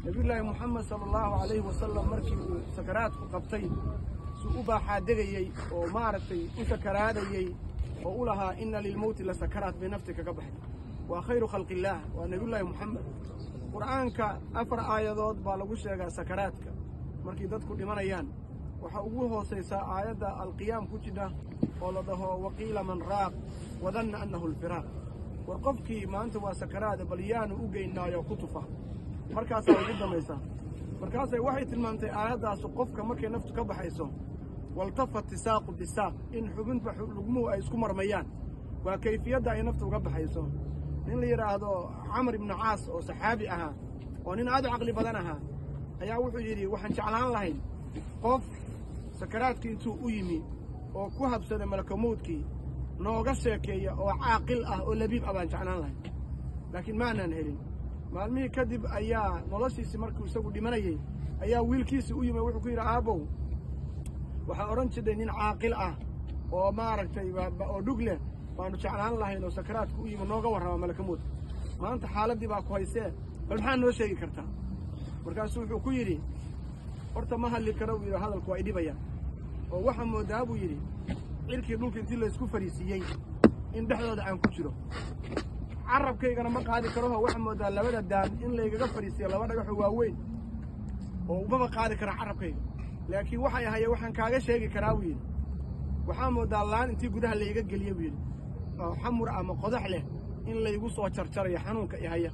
nebiyullaahi moxamed sala allahu calayhi wasalam markii uu sakaraadku qabtay suu u baaxaadegayey oo maaragtay u sakaraadayey oo u lahaa inna lilmowti la sakaraat bay nafti kaga baxay waa khayru khalqillaah waa nebiyullaahi moxamed qur'aanka afar aayadood baa lagu sheegaa sakaraadka markay dadku dhimanayaan waxaa ugu hoosaysaa aayadda alqiyaam ku jidha oo la dhaho waqiila man raaq wadanna annahu alfiraaq war qofkii maanta waa sakaraada bal yaanu u geynaayo ku tufa markaasaa ugu dambaysaa markaasay waxay tilmaamtay aayaddaasu qofka markay naftu ka baxayso waltafat isaaqu bisaaq in xubinta lugmuhu ay isku marmayaan waa kayfiyadda ay naftu uga baxayso nin la yidhaahdo camar ibnu caas oo saxaabi ahaa oo nin aad u caqli badan ahaa ayaa wuxuu yidhi waxaan jeclaan lahayn qof sakaraadkii intuu u yimi oo ku habsaday malakamowdkii nooga sheekeeya oo caaqil ah oo labiib ah baan jeclaan lahayn laakiin ma aanaan helin maalmihii kadib ayaa noloshiisii markuu isagu dhimanayey ayaa wiilkiisii u yimi wuxuu ku yidhi aabbow waxaa odhan jirtay nin caaqil ah oo maaragtay oo dhug leh baanu jeclaan lahayn oo sakaraadku u yimi nooga warrama malakamoodka maanta xaaladdii baa ku haysee bal maxaa noo sheegi kartaa markaasuu wuxuu ku yidhi horta ma hadli karo buu yidhi hadalku waa idhibayaan oo waxaa moodaa buu yidhi cirkii dhulka intii laysku fariisiiyey in dhexdooda aan ku jiro carabkaygana ma qaadi karoho waxaa moodaa labada daan in laygaga fadhiisiyo laba dhagaxoo waaweyn oo umaba qaadi kara carabkayga laakiin waxay ahaye waxaan kaaga sheegi karaa buu yidhi waxaa moodaa laan intii gudaha layga geliye buu yidhi oo xamur ama qodax leh in laygu soo jarjarayo xanuunka ihaya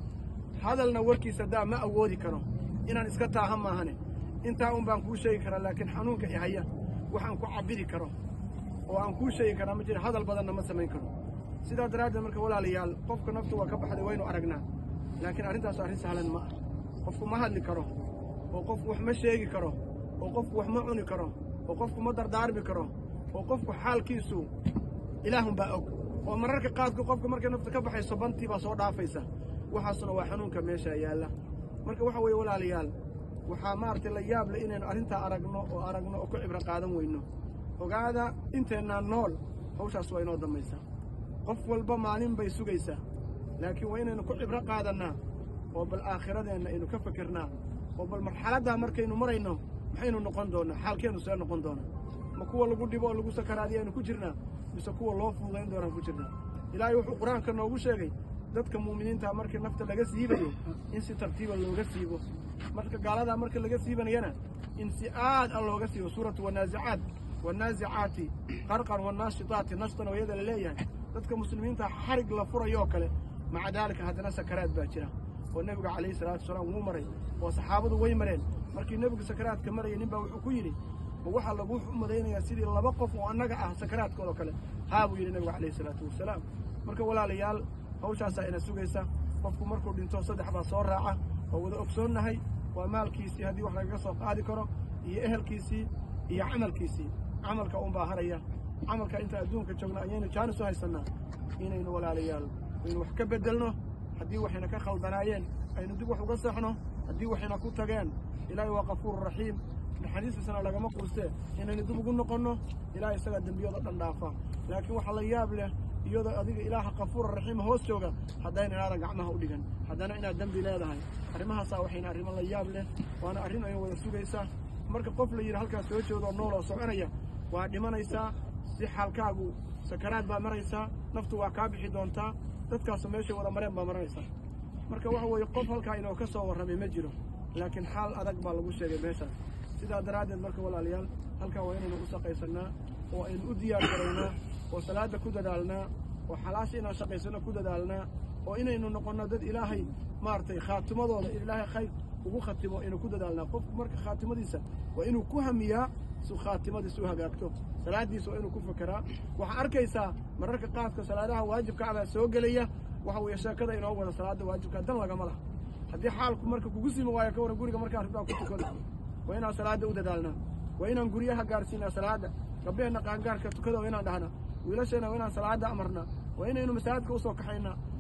hadalna warkiisa daa ma awoodi karo inaan iska taaha maahane intaa un baan kuu sheegi karaa laakiin xanuunka ihaya waxaan ku cabbiri karo oo aan kuu sheegi karaa ma jira hadal badanna ma samayn karo sidaa daraaddeed marka walaalayaal qofka naftu waa ka baxday waynu aragnaa laakiin arrintaas arrin sahlan ma ah qofku ma hadli karo oo qofku wax ma sheegi karo oo qofku wax ma cuni karo oo qofku ma dardaarmi karo oo qofku xaalkiisu ilaahunbaa og oo mararka qaadku qofka markay nafta ka baxayso bantii baa soo dhaafaysa waxaasuna waa xanuunka meesha yaalla marka waxa weeye walaalayaal waxaa maaragtay la yaab leh inaynu arrintaa aragno oo aragno oo ku cibro qaadan weyno ogaada inteennaa nool hawshaas waa inoo dambaysaa qof walba maalin bay sugaysaa laakiin waa inaynu ku cibro qaadannaa oo bal aakhiradeenna aynu ka fikirnaa oo bal marxaladdaa markaynu marayno maxaynu noqon doonnaa xaalkeennu see noqon doonaa ma kuwa lagu dhibo oo lagu sakaraadiya aynu ku jirnaa mise kuwa loo fuudayn doonaan ku jirnaa ilaahay wuxuu qur-aanka noogu sheegay dadka muuminiintaa markii nafta laga siibayo in si tartiiba looga siibo marka gaaladaa marka laga siibanayana in si aad a looga siibo suuratu wanaasicaat wanaasicaati qarqan wanaashitaati nashtan oo iyada la leeyahay dadka muslimiinta xarig la furayoo kale maca daalika haddana sakaraad baa jira oo nebiga calayhi salaatu wasalaam wuu maray oo saxaabadu way mareen markii nebigu sakaraadka maraya nin baa wuxuu ku yidhi ma waxaa lagu xumadaynayaa sidii laba qof oo annaga ah sakaraadkoodoo kale haa buu yidhi nebigu calayhi salaatu wasalaam marka walaalayaal hawshaasaa ina sugaysa qofku markuu dhinto saddex baa soo raaca oo wada ogsoonnahay waa maalkiisii haddii wax lagaga soo qaadi karo iyo ehelkiisii iyo camalkiisii camalka unbaa haraya camalka inta adduunka joogna ayaynu jaanis u haysannaa inaynu walaalayaal aynu wax ka beddelno haddii waxayna ka khaldanaayeen aynu dib wax uga seexno haddii waxayna ku tageen ilaahay waa kafuuru raxiim naxariistiisana lagama quustee inaynu dib ugu noqonno ilahay isagaa dembiyada dhan dhaafa laakiin waxaa la yaab leh iyadoo adiga ilaaha kafuura raxiima hoos jooga haddayna inaadan gacmaha u dhigan haddana inaad dembi leedahay arrimahaasaa waxayna arrimo la yaab leh waana arrin ayna wada sugaysaa marka qof la yidhi halkaas soo jeedo oo nool oo soconaya waa dhimanaysaa si xaalkaagu sakaraad baa maraysaa naftu waa kaa bixi doontaa dadkaasu meeshay wada mareen baa maranaysaa marka waxa weeye qof halkaa inoo ka soo warramay ma jiro laakiin xaal adag baa lagu sheegay meeshaas sidaa daraaddeed marka walaalayaal halkaa waa inaynu u shaqaysannaa oo aynu u diyaar garaynaa oo salaadda ku dadaalnaa oo xalaasha inaan shaqaysanno ku dadaalnaa oo inaynu noqonno dad ilaahay maaragtay khaatimadooda ilaahay khayr ugu khatimo aynu ku dadaalnaa qofku marka khaatimadiisa waa inuu ku hamiyaa su khaatimadiisa u hagaagto salaaddiisa waa inuu ku fekeraa waxaa arkaysaa mararka qaadka salaadaha waajibka abaa soo gelaya waxa weeye sheekada inoo wada salaadda waajibka dan lagama laha haddii xaalku marka kugu simi waayo ka waran guriga markaa ribaa ku tukada waa inaan salaadda u dadaalnaa waa inaan guryaha gaarsiinaa salaadda gabdheheenna qaangaarka tukada waa inaan dhahnaa wiilasheenna waa inaan salaadda amarnaa waa inaynu masaajidka usoo kaxaynaa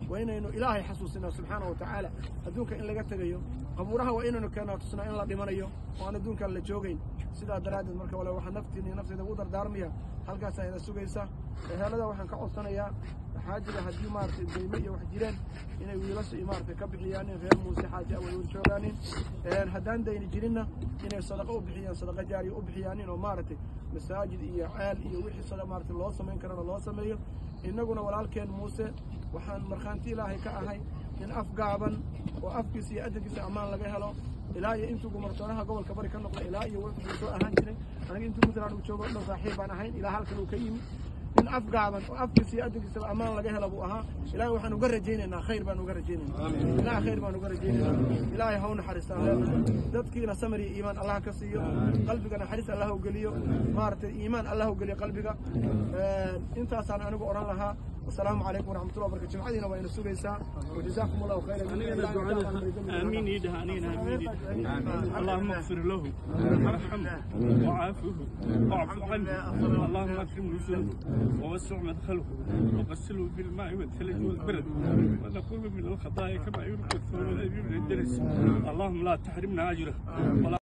waa inaynu ilaahay xasuusinaa subxaana wa tacaala adduunka in laga tegayo qabuuraha waa inaynu keennaa tusnaa in la dhimanayo oo aan adduunkan la joogayn sidaa daraaddeed marka wale waxaa naftiin iyo nafteyda ugu dardaarmaya halkaasaa ina sugaysa ehelada waxaan ka codsanayaa xaajiga haddii maaragtay deyme iyo wax jireen inay wiilasha iyo maaragtay ka bixiyaanin reer muuse xaaji away wer joogaanin haddaan dayni jirinna inay sadaqa u bixiyaan sadaqa jaariya u bixiyaanin oo maaragtay masaajid iyo ceel iyo wixii sada maaragtay loo samayn karana loo sameeyo innaguna walaalkeen muuse waxaan markhaanti ilaahay ka ahay in af gaaban oo afkiisa iyo adankiisa ammaan laga helo ilaa iyo intuu gumartoonaha gobolka bari ka noqda ilaa iyo wuxuu soo ahaan jiray aniga intuu puntland uu joogo dhan saaxiib baan ahayn ilaa halkan uu ka yimi nin af gaaban oo afkiisa iyo adankiisaba ammaan laga hela buu ahaa ilaahay waxaan uga rajaynaynaa khayr baan uga rajaynaynaa ilaah khayr baan uga rajaynaynaa ilaahay ha u naxariistaan leenahay dadkiina samar iyo iimaan allah ka siiyo qalbiga naxariis allah u geliyo maaragtay iimaan allah u geliyo qalbiga intaasaan anigu odhan lahaa والسلام عليكم ورحمة الله وبركاته جمعتنا وين سويسا وجزاكم الله خيرا آمين يدها آمين آمين اللهم اغفر له وارحمه وعافه واعف عنه اللهم اكرم نزله ووسع مدخله وغسله بالماء والثلج والبرد ونقول من الخطايا كما ينقى الثوب من الدرس اللهم لا تحرمنا اجره ولا